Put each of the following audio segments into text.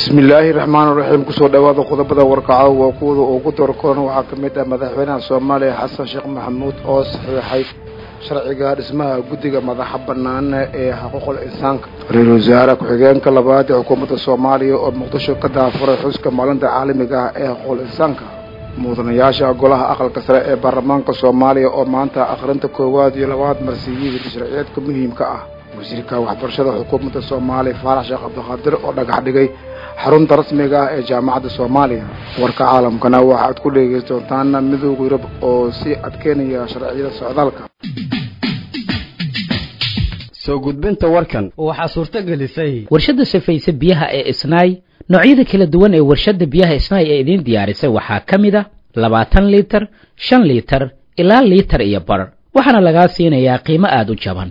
bismillaahi raxmaan raxiim kusoo dhawaada qodobada warkaco waa kuwada ugu doorkoon waxaa ka mid ah madaxweynaha soomaaliya xasan sheekh maxamuud oo saxiixay sharciga dhismaha guddiga madaxa bannaan ee xuquuqul insaanka ra-iisul wasaare ku-xigeenka labaad ee xukuumadda soomaaliya oo muqdisho ka daafuray xuska maalinta caalamiga ah ee xuquuqul insaanka mudanayaasha golaha aqalka sare ee baarlamaanka soomaaliya oo maanta akhrinta koowaad iyo labaad marsiiyey sharciyeedka muhiimka ah wasiirka waxbarashada xukuumadda soomaaliya faarax sheekh cabdiqaadir oo dhagax dhigay xarunta rasmiga ah ee jaamacadda soomaaliya warka caalamkana waxaad ku dhegeysan doontaan midooda yurub oo sii adkeynaya sharciyada socdaalka soo gudbinta warkan waxaa suurto gelisay warshadda safayse biyaha ee isnaay noocyada kala duwan ee warshadda biyaha isnaay ee idiin diyaarisay waxaa ka mid a labaatan liitar shan liitar ilaa liitar iyo bar waxaana lagaa siinayaa qiimo aada u jaban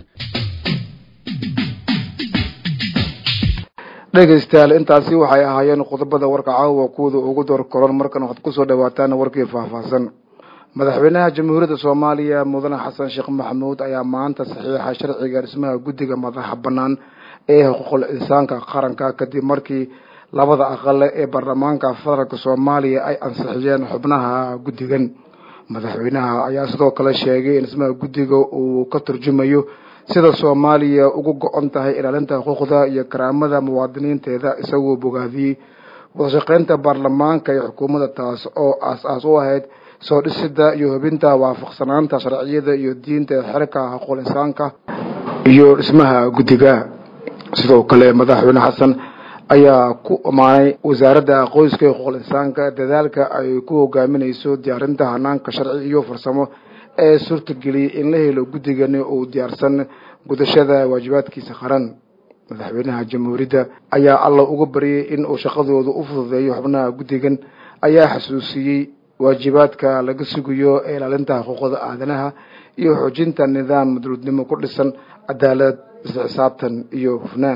dhegaystayaal intaasi waxay ahaayeen qodobada warka caawa kuwada ugu door koran markan waxaad kusoo dhawaataan warkii faahfaahsan madaxweynaha jamhuuriyadda soomaaliya mudane xasan sheekh maxamuud ayaa maanta saxiixa sharciga dhismaha guddiga madaxa bannaan ee xuquuqul insaanka qaranka kadib markii labada aqale ee baarlamaanka federaalk soomaaliya ay ansixiyeen xubnaha guddigan madaxweynaha ayaa sidoo kale sheegay in dhismaha guddiga uu ka turjumayo sida soomaaliya ugu go-on tahay ilaalinta xuquuqda iyo karaamada muwaadiniinteeda isagoo bogaadiyey wadashaqeynta baarlamaanka iyo xukuumadda taas oo aas-aas u ahayd soo dhisida iyo hubinta waafaqsanaanta sharciyada iyo diinta xerka xuquuqul insaanka iyo dhismaha guddiga sidoo kale madaxweyne xasan ayaa ku amaanay wasaaradda qoyska iyo xuquuqul insaanka dadaalka ay ku hogaaminayso diyaarinta hanaanka sharci iyo farsamo ee suurtageliyey in la helo guddigani uu diyaarsan gudashada waajibaadkiisa qaran madaxweynaha jamhuuriyadda ayaa alla uga baryay in uu shaqadooda u fududeeyo xubnaha guddigan ayaa xasuusiyey waajibaadka laga sugayo ee ilaalinta xuquuqda aadanaha iyo xoojinta nidaam madruudnimo ku dhisan cadaalad isla xisaabtan iyo hufnaan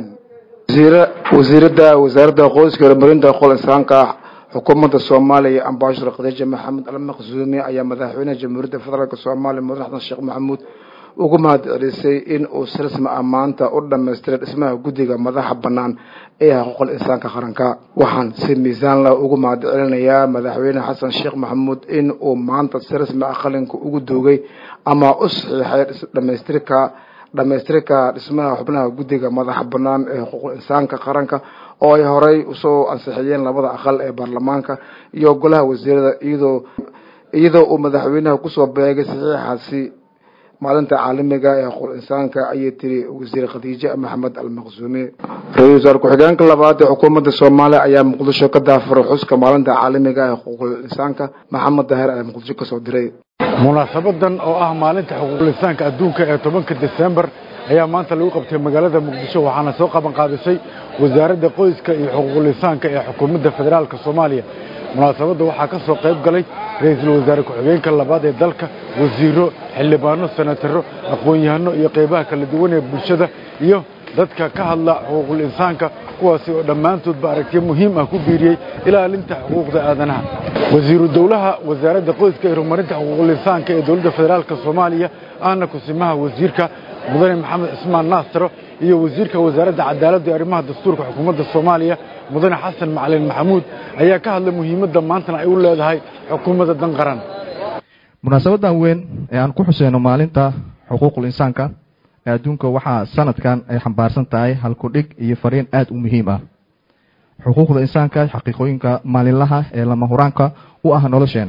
wasiiradda wasaaradda qoyska horumarinta xuquuqul insaanka xukuumadda soomaaliya ambashar khadiija maxamed almaqsuumi ayaa madaxweynaha jamhuuriyadda federaalk soomaaliya mudane xasan sheekh maxamuud ugu mahad celisay in uu si rasmi ah maanta u dhamaystiray dhismaha guddiga madaxa bannaan ee xuquuqul insaanka qaranka waxaan si miisaanla ugu mahad celinayaa madaxweyne xasan sheekh maxamuud in uu maanta si rasmi ah qalinka ugu duugay ama u saxiixay dhamaystirka dhamaystirka dhismaha xubnaha guddiga madaxa bannaan ee xuquuqul insaanka qaranka oo ay horey usoo ansixiyeen labada aqal ee baarlamaanka iyo golaha wasiirada iyadoo iyadoo uu madaxweynaha kusoo beegay saxiixaasi maalinta caalamiga ee xuquuqul insaanka ayay tiri wasiir khadiije maxamed almaqsuumi ra-iisul wasaar ku-xigeenka labaad ee xukuumadda soomaaliya ayaa muqdisho ka daafuray xuska maalinta caalamiga ee xuquuqul insaanka maxamed daahir ayaa muqdisho kasoo diray munaasabadan oo ah maalinta xuquuqul insaanka adduunka ee tobanka desembar ayaa maanta lagu qabtay magaalada muqdisho waxaana soo qaban qaadisay wasaaradda qoyska iyo xuquuqul insaanka ee xukuumadda federaalka soomaaliya munaasabadda waxaa ka soo qayb galay ra-iisul wasaare ku-xigeenka labaad ee dalka wasiiro xildhibaano senataro aqoon-yahano iyo qaybaha kala duwan ee bulshada iyo dadka ka hadla xuquuqul insaanka kuwaasi oo dhammaantoodba aragtiyo muhiim ah ku biiriyey ilaalinta xuquuqda aadanaha wasiiru dowlaha wasaaradda qoyska iyo horumarinta xuquuqul insaanka ee dowladda federaalka soomaaliya ahna kusimaha wasiirka mudane maxamed cismaan naasiro iyo wasiirka wasaaradda cadaaladda iyo arrimaha dastuurka xukuumadda soomaaliya mudane xasan macalin maxamuud ayaa ka hadlay muhiimadda maantana ay u leedahay xukuumadda dan qaran munaasabadan weyn ee aan ku xuseyno maalinta xuquuqul insaanka ee adduunka waxaa sanadkan ay xambaarsan tahay halkudhig iyo fariin aada u muhiim ah xuquuqda insaanka xaqiiqooyinka maalinlaha ee lama huraanka u ah nolosheena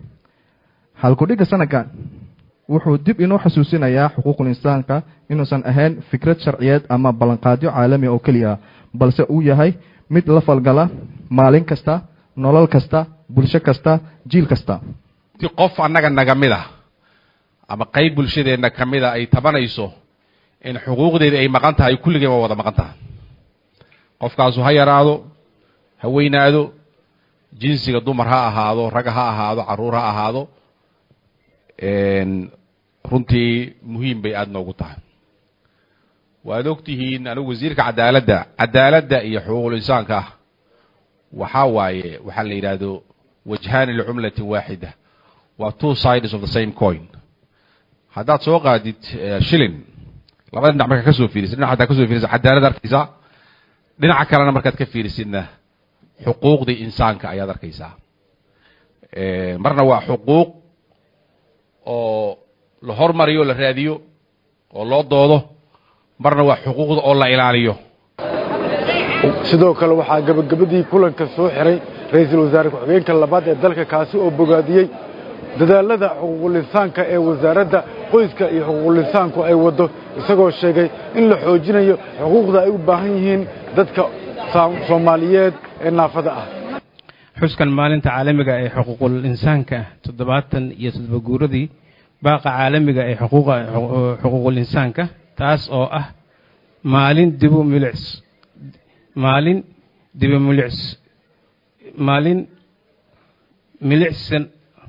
halkudhigga sanadkan wuxuu dib inoo xasuusinayaa xuquuqul insaanka inuusan ahayn fikrad sharciyeed ama ballanqaadyo caalami oo keliya ah balse uu yahay mid la falgala maalin kasta nolol kasta bulsho kasta jiil kasta ti qof annaga naga mid ah ama qayb bulshadeenna ka mid a ay tabanayso in xuquuqdeeda ay maqan tahay kulligeen waa wada maqan tahay qofkaasu ha yaraado ha weynaado jinsiga dumar ha ahaado rag ha ahaado carruur ha ahaado runtii muhiim bay aada noogu tahay waad og tihiin anigu wasiirka cadaaladda cadaaladda iyo xuquuqul insaanka ah waxaa waaye waxaa la yidhaahdo wajhaani licumlatin waaxida waa two sides of the same coin haddaad soo qaadid shilin labada dhinac markaad ka soo fiirisid dhinac haddaad ka soo fiirisid cadaalad arkaysaa dhinaca kalena markaad ka fiirisidna xuquuqdii insaanka ayaad arkaysaa marna waa xuquuq oo la hormariyo la raadiyo oo loo doodo marna waa xuquuqda oo la ilaaliyo sidoo kale waxaa gabagabadii kulanka soo xiray ra-iisul wasaare ku-xigeenka labaad ee dalka kaasi oo bogaadiyey dadaalada xuquuqulisaanka ee wasaaradda qoyska iyo xuquuqulisaanku ay waddo isagoo sheegay in la xoojinayo xuquuqda ay u baahan yihiin dadka soomaaliyeed ee naafada ah xuskan maalinta caalamiga ee xuquuqul insaanka toddobaatan iyo toddoba guuradii baaqa caalamiga ee xuquuqul insaanka taas oo ah maalin dibu milics maalin dibu milics maalin milicsan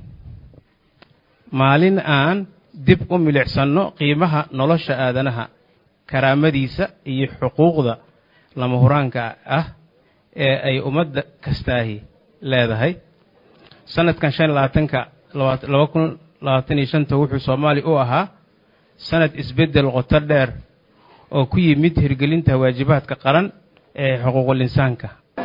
maalin aan dib u milicsanno qiimaha nolosha aadanaha karaamadiisa iyo xuquuqda lama huraanka ah ee ay ummadda kastaahi leedahay sanadkan shan labaatanka laba kun labaatan iyo shanta wuxuu soomaaliya u ahaa sanad isbeddel qoto dheer oo ku yimid hirgelinta waajibaadka qaran ee xuquuqul insaanka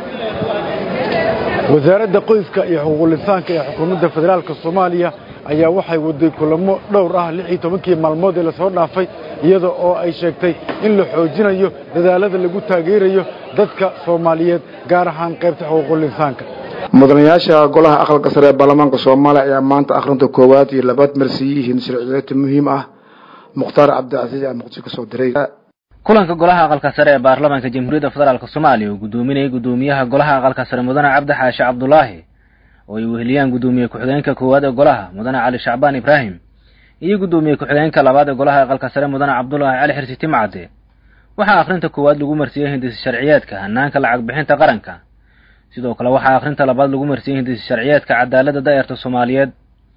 wasaaradda qoyska iyo xuquuqulisaanka ee xukuumadda federaalka soomaaliya ayaa waxay waday kulamo dhowr ah lix iyo tobankii maalmood ee lasoo dhaafay iyada oo ay sheegtay in la xoojinayo dadaalada lagu taageerayo dadka soomaaliyeed gaar ahaan qaybta xuquuqulisaanka mudanayaasha golaha aqalka sare ee baarlamaanka soomaaliya ayaa maanta akhrinta koowaad iyo labaad marsiyihiin sharciyeedta muhiim ah mukhtaar cabdicasiis aa muqdisho ka soo diray kulanka golaha aqalka sare ee baarlamaanka jamhuuriyadda federaalk soomaaliya uu gudoominayay gudoomiyaha golaha aqalka sare mudane cabdi xaashi cabdulaahi oo ay weheliyaan gudoomiye ku-xigeenka koowaad ee golaha mudane cali shacbaan ibraahim iyo gudoomiye ku-xigeenka labaad ee golaha aqalka sare mudane cabdulaahi cali xirsi timcade waxaa akhrinta koowaad lagu marsiyey hindisi sharciyeedka hanaanka lacag bixinta qaranka sidoo kale waxaa akhrinta labaad lagu marsiyey hindisi sharciyeedka cadaaladda da'yarta soomaaliyeed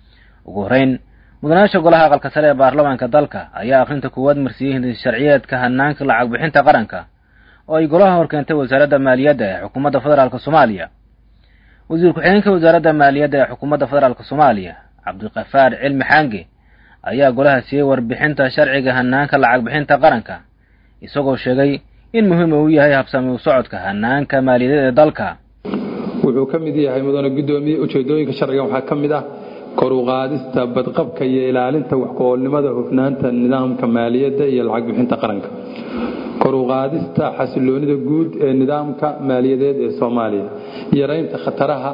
ugu horreyn mudanayaasha golaha aqalka sare ee baarlamaanka dalka ayaa akhrinta koowaad marsiyey hindisi sharciyeedka hanaanka lacag bixinta qaranka oo ay golaha horkeentay wasaaradda maaliyadda ee xukuumadda federaalk soomaaliya wasiir ku-xigeenka wasaaradda maaliyadda ee xukuumadda federaalk soomaaliya cabdiqafaar cilmi xaange ayaa golaha siiyey warbixinta sharciga hanaanka lacag bixinta qaranka isagoo sheegay in muhiim uu yahay habsami u socodka hanaanka maaliyadeed ee dalka wuxuu ka mid yahay mudane gudoomiye ujeedooyinka sharcigan waxaa ka mid ah kor u qaadista badqabka iyo ilaalinta wax-ku-oolnimada hufnaanta nidaamka maaliyadda iyo lacag bixinta qaranka kor u qaadista xasiloonida guud ee nidaamka maaliyadeed ee soomaaliya yaraynta khataraha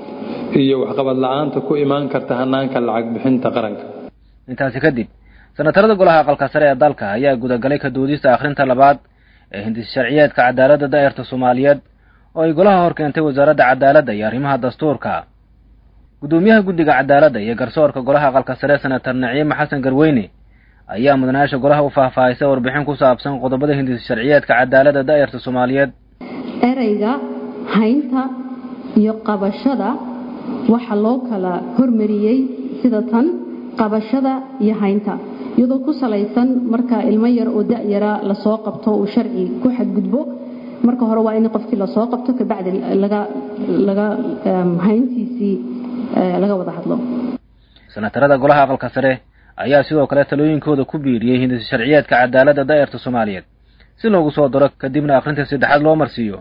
iyo waxqabad la-aanta ku imaan karta hanaanka lacag bixinta qaranka intaasi kadib sanatarada golaha aqalka sare ee dalka ayaa gudagalay ka doodista akhrinta labaad ee hindis sharciyeedka cadaaladda da'yarta soomaaliyeed oo ay golaha hor keentay wasaaradda cadaaladda iyo arrimaha dastuurka gudoomiyaha guddiga cadaaladda iyo garsoorka golaha aqalka sare senatar naciime xasan garweyne ayaa mudanayaasha golaha u faahfaahisay warbixin ku saabsan qodobada hindis sharciyeedka cadaaladda da'yarta soomaaliyeed ereyga haynta iyo qabashada waxaa loo kala hormariyey sida tan qabashada iyo haynta iyadoo ku salaysan marka ilmo yar oo da-yara lasoo qabto uu sharci ku xadgudbo marka hore waa in qofkii lasoo qabto kabacdi laga laga hayntiisii laga wada hadlo senatarada golaha aqalka sare ayaa sidoo kale talooyinkooda ku biiriyey hindis sharciyeedka cadaaladda da'yarta soomaaliyeed si loogu soo daro kadibna akhrinta saddexaad loo marsiiyo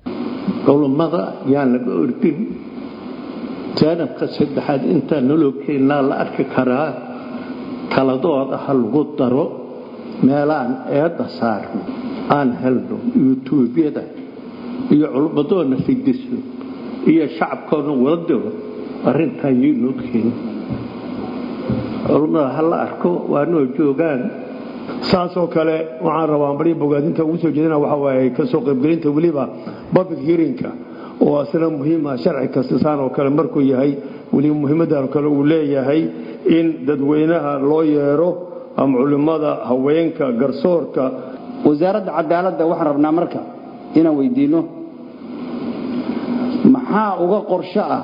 culummada yaan laga ordin jaanabka saddexaad intaa noloo keennaa la arki karaa taladooda ha lagu daro meelaan eedda saarno aan helno yutuubyada iyo culummadoona fidiso iyo shacabkoona wada diro arrintaa yaynoo keeni culummada ha la arko waa noo joogaan saasoo kale waxaan rabaa bari bogaadinta ugu soo jeedina waxa waaye kasoo qaybgelinta weliba public hearingka oo asna muhiima sharci kasta saan oo kale markuu yahay weliba muhiimadan kale uu leeyahay in dadweynaha loo yeero ama culimmada haweenka garsoorka wasaaradda cadaaladda waxaan rabnaa marka inaan weydiinno maxaa uga qorsho ah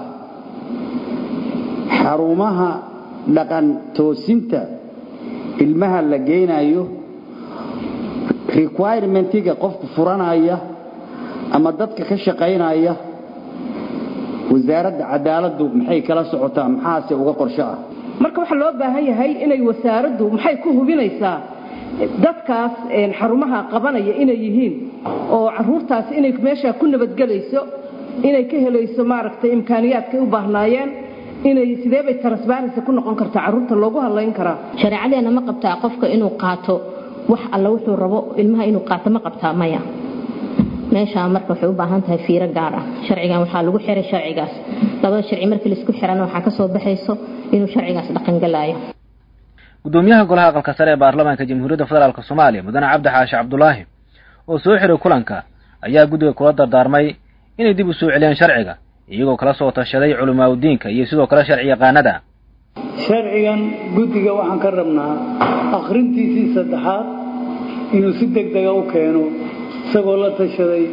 xarumaha dhaqan toosinta ilmaha la geynayo requirementiga qofku furanaya ama dadka ka shaqaynaya wasaaradda cadaaladdu maxay kala socotaa maxaase uga qorsho ah marka waxaa loo baahan yahay inay wasaaraddu maxay ku hubinaysaa dadkaas xarumaha qabanaya inay yihiin oo caruurtaas inay meesha ku nabadgelayso inay ka helayso maaragtay imkaaniyaadkay u baahnaayeen inay sidee bay transparency ku noqon kartaa carruurta loogu hadlayn karaa shareecadeena ma qabtaa qofka inuu qaato wax alla wuxuu rabo ilmaha inuu qaato ma qabtaa maya meeshaa marka waxay u baahan tahay fiiro gaar ah sharcigan waxaa lagu xiray sharcigaas labada sharci markii laisku xirana waxaa kasoo baxayso inuu sharcigaas dhaqangalaayo gudoomiyaha golaha aqalka sare ee baarlamaanka jamhuuriyadda federaalk soomaaliya mudane cabdi xaashi cabdulaahi oo soo xiray kulanka ayaa guddiga kula dardaarmay inay dib u soo celiyaan sharciga iyagoo kala soo tashaday culimaaudiinka iyo sidoo kale sharci yaqaanada sharcigan guddiga waxaan ka rabnaa akhrintiisii saddexaad inuu si deg dega u keeno isagoo la tashaday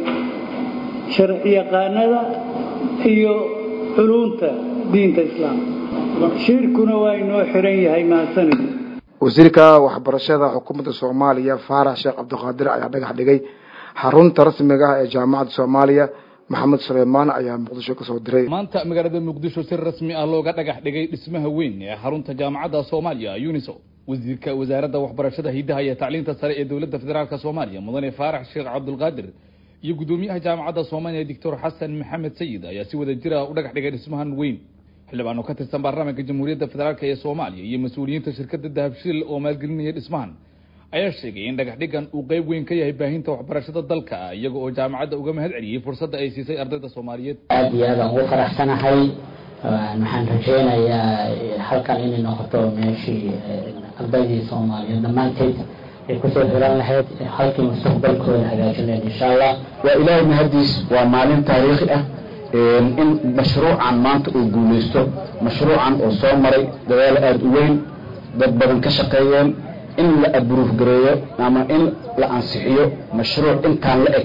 sharci yaqaanada iyo culunta diinta islaamka shirkuna waa inoo xiran yahay mahadsanid wasiirka waxbarashada xukuumadda soomaaliya faarax sheekh cabdiqaadir ayaa dhagax dhigay xarunta rasmiga ah ee jaamacadda soomaaliya maxamed suleymaan ayaa muqdisho kasoo diray maanta magaalada muqdisho si rasmi ah looga dhagax dhigay dhismaha weyn ee xarunta jaamacadda soomaaliya uniso wasiirka wasaaradda waxbarashada hidaha iyo tacliinta sare ee dowladda federaalk soomaaliya mudane faarax sheekh cabdulqaadir iyo gudoomiyaha jaamacadda soomaaliya doctor xasan maxamed sayid ayaa si wada jira u dhagax dhigay dhismahan weyn xildhibaan oo ka tirsan baarlamaanka jamhuuriyadda federaalk ee soomaaliya iyo mas-uuliyiinta shirkadda dahabshiil oo maalgelinaya dhismahan ayaa sheegay in dhagax dhigan uu qayb weyn ka yahay baahinta waxbarashada dalka iyaga oo jaamacadda uga mahad celiyey fursadda ay siisay ardayda soomaaliyeed aada iyo aadaan ugu faraxsanahay waxaan rajeynayaa halkan inay noqoto meeshii ardaydii soomaaliyeed dhammaanteed ay kusoo xiran lahayd halkii mustaqbalkooda hagaajin lahayd insha allah waa ilaahay mahadiis waa maalin taariikhi ah in mashruucan maanta uu guulaysto mashruucan oo soo maray dadaal aada u weyn dad badan ka shaqeeyeen in la abruuf gareeyo ama in la ansixiyo mashruuc intaan la eg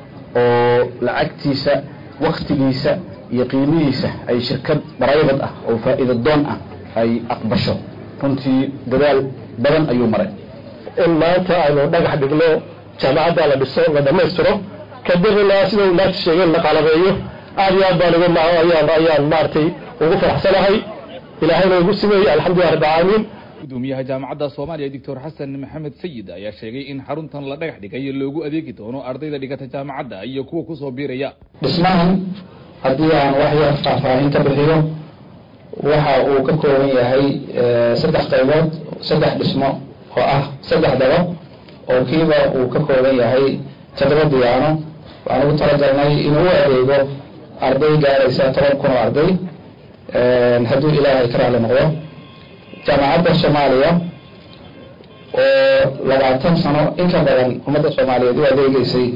oo lacagtiisa waktigiisa iyo qiimihiisa ay shirkad baraybad ah oo faa'iida doon ah ay aqbasho runtii dadaal badan ayuu maray in maanta aynu dhagax dhigno jaamacadda la dhiso la dhammaystiro kadibna sida uu maanta sheegeen la qalabeeyo aad iyo aad baan uga ma ayaan ayaan maaragtay ugu faraxsanahay ilaahayna igu simeeyey alxamdulilah rabbi caalamiin gudoomiyaha jaamacadda soomaaliya doctor xasan maxamed sayid ayaa sheegay in xaruntan la dhagax dhigay loogu adeegi doono ardayda dhigata jaamacadda iyo kuwa kusoo biiraya dhismahan haddii aan wax yar faahfaahinta bixiyo waxa uu ka kooban yahay saddex qaybood saddex dhismo oo ah saddex dabo oo kiiba uu ka kooban yahay toddoba diyaano waxaan ugu talagalnay inuu u adeego arday gaaraysa toban kun oo arday hadduu ilaahay ka raali noqdo jaamacadda soomaaliya oo labaatan sano in ka badan ummadda soomaaliyeed u adeegeysay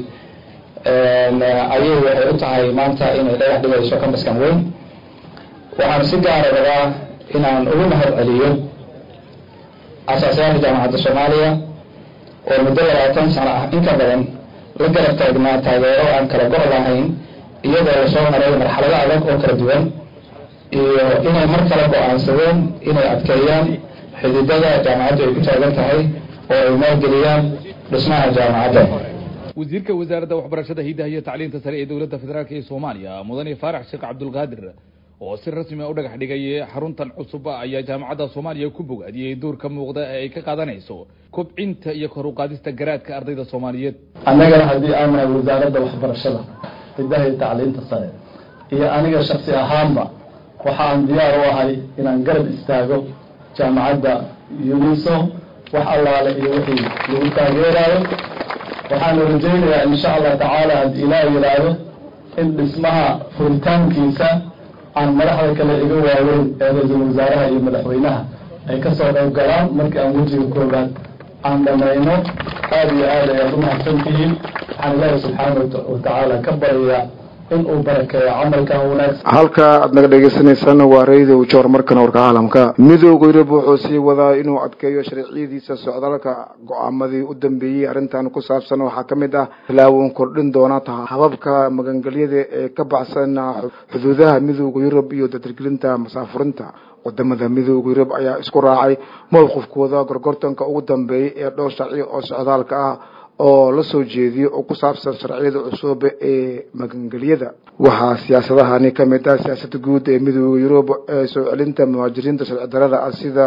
ayay waxay u tahay maanta inay dhagax dhigayso kambaskan weyn waxaan si gaara rabaa inaan ugu mahad celiyo asaasayaasha jaamacadda soomaaliya oo muddo labaatan sano ah in ka badan la garab taagnaa taageero aan kala go' lahayn iyadoo lasoo maray marxalado adag oo kala duwan iyo inay mar kale go-aansadeen inay adkeeyaan xididada jaamacaddu ay ku taagan tahay oo ay maalgeliyaan dhismaha jaamacadda wasiirka wasaaradda waxbarashada hidaha iyo tacliinta sare ee dowladda federaalk ee soomaaliya mudane faarax sheekh cabdulqaadir oo si rasmi a u dhagax dhigay xaruntan cusub ayaa jaamacadda soomaaliya ku bogaadiyey doorka muuqda ee ay ka qaadanayso kobcinta iyo kor u qaadista garaadka ardayda soomaaliyeed annagana haddii aan nahay wasaaradda waxbarashada hidaha iyo tacliinta sare iyo aniga shaksi ahaanba waxa aan diyaar u ahay inaan garab istaago jaamacadda uniso wax allaale iyo wixii lagu taageerayo waxaanu rajaynayaa insha allah tacaala haddii ilaah yidhaahdo in dhismaha furitaankiisa aan madaxda kale iga waaweyn ee ra-iisul wasaaraha iyo madaxweynaha ay kasoo qayb galaan markii aan wejiga koobaad aan dhamayno aada iyo aad ayaad umahadsantihiin waxaan ilaahi subxaana watacaala ka baryayaa in uu barakeeyo camalkan wanaagsan halka aad naga dhegeysaneysaan waa radio joor markana warka caalamka midooda yurub wuxuu sii wadaa inuu adkeeyo sharciyadiisa socdaalka go-aamadii u dambeeyey arrintan ku saabsan waxaa ka mid ah tilaawoon kordhin doona hababka magangelyada ee ka baxsan xuduudaha midooda yurub iyo dadargelinta masaafurinta wadamada midooda yurub ayaa isku raacay mowqifkooda gorgortanka ugu dambeeyay ee dhowr sharci oo socdaalka ah oo la soo jeediyo oo ku saabsan sharciyada cusub ee magangelyada waxaa siyaasadahani ka mid ah siyaasada guud ee midooda yurub ee soo celinta muhaajiriinta sharci darada ah sida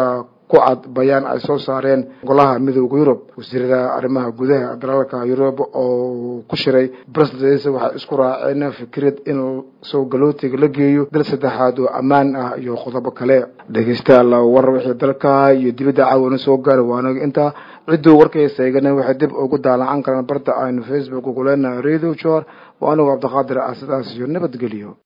ku cad bayaan ay soo saareen golaha midooda yurub wasiirada arrimaha gudaha dalalka yurub oo ku shiray brussels waxay isku raaceen fikrad in soo galootiga la geeyo dal saddexaad oo ammaan ah iyo qodobo kale dhegeystayaal war wixii dalka iyo dibadda caawana soo gaara waanaga intaa cidduu warkaysa eegana waxay dib ugu daalacan karaan barta aynu facebook ugu leenahay radio jor waa anigu cabdiqaadir ah sidaas iyo nabadgelyo